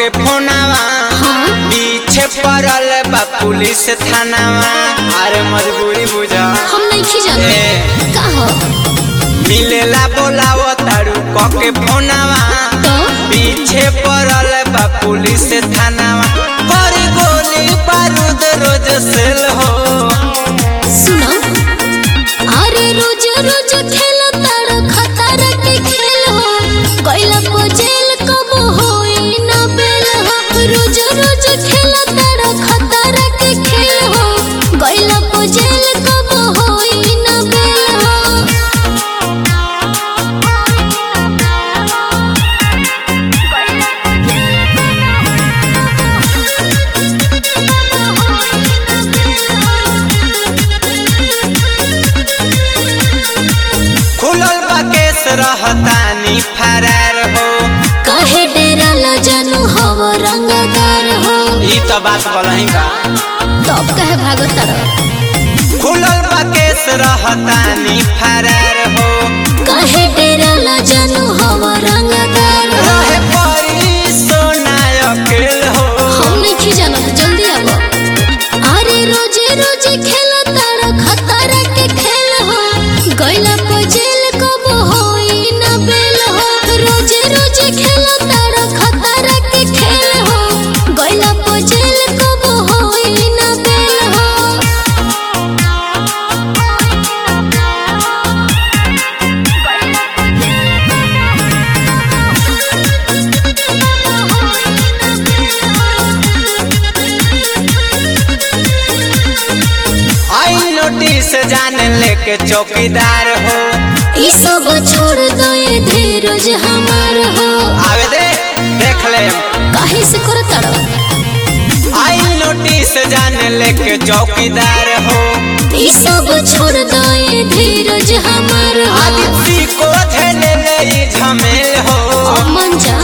फोनावा पीछे पड़ल बा पुलिस थानावा अरे मजबूरी बुझा हम नहीं जाने ए। का हो मिलेला बोलावो तारू कके फोनावा तो पीछे पड़ल बा पुलिस थानावा बड़ी गोली बारूद रोज सेल हो सुनो अरे रोज रोज खेल तार खतर के खेल हो गइला को जेल कब होई ना बेल हो रोज रोज खेल तार खतर के खेल हो गइला को जेल कब होई ना बेल हो खुलल बा केस रहतानी फरार हो काहे डेरा ला जानू हव रंगदार हो ई तो बात बोलही का तब कहे भागत तारा खुलल बा केस रहतानी फरार हो काहे डेरा ला जानू हव रंगदार हो रहे परी सोना अकेल हो हम नहीं जानत जल्दी आबो अरे रोजे रोजे खेल तारा खतरा के खेल हो गइला को जेल कब होई ना बेल हो रोजे रोजे खेल तारा खतरा के खेल हो गइला को जेल कब होई ना बेल हो आई नोटिस जाने लेके चौकीदार हो ई सब छोड़ दे धीरज हमार हो आवे दे देख ले काहे से कर तारा आई नोटिस जाने लेके चौकीदार हो ई सब छोड़ दे धीरज हमार हो आदित्य को झेले ले ई झमेल हो मन जा